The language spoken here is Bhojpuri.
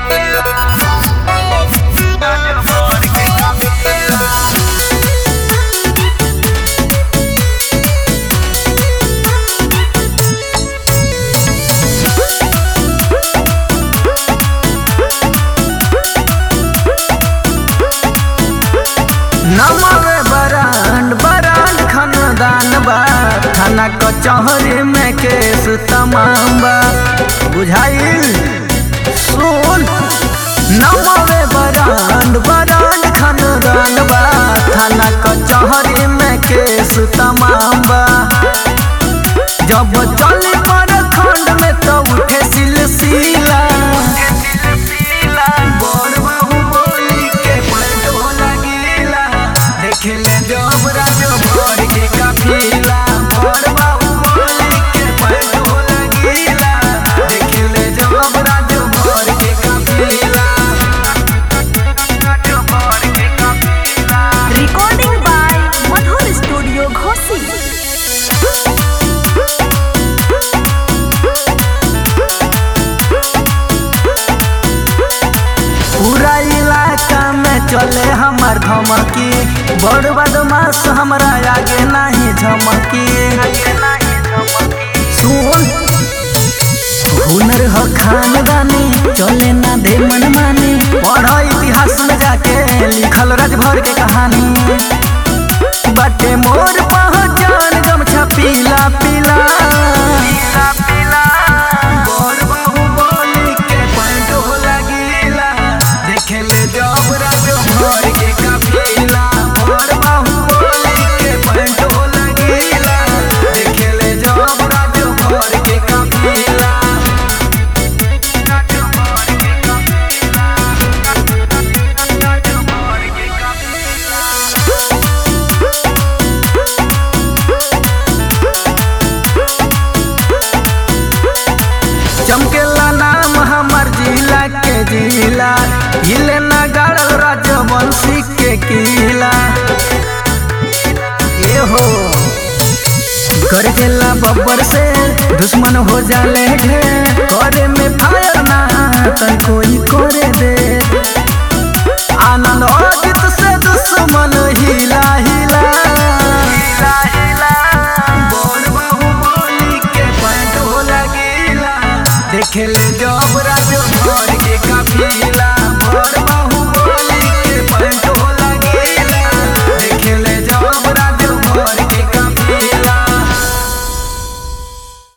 नमवे बरांड बरांड खानदान बा थाना कचहरी में केस तमाम बा बुझाइल सुन नमवे बरांड बरांड खानदान बा थाना कचहरी में केस तमाम बा जब चली पर खंड में तो उठे सिलसिला बड़ बाहुबली के पलटो लगीला देखले जब राजो भर के काफिला बड़ बाहुबली के पलटो लगीला देखले जब राजो भर के काफिला राजो भर के काफिला Recording by Madhur Studio Ghosi. पूरा इलाका में चले हमार धमकी बड़ बदमाश हमरा आगे नहीं झमकी सुन हुनर ह खानदानी चले ना दे मन मानी पढ़ इतिहास में जाके लिखल राजभर के कहानी बाटे मोर पहचान गमछा पीला पीला बड़ बाहुबली के पंडो लगीला देखेले जब राजो भर के काफिला बड़ बाहुबली के पंडो लगीला देखेले जब राजो भर के काफिला राजो भर के काफिला राजो भर के काफिला चमकेला नाम हमार जिला के जिला हिले ना गाड़ल राजवंशी के किला ये हो कर देला बब्बर से दुश्मन हो जाले ढेर करे में फायर ना तन कोई करे दे आनंद और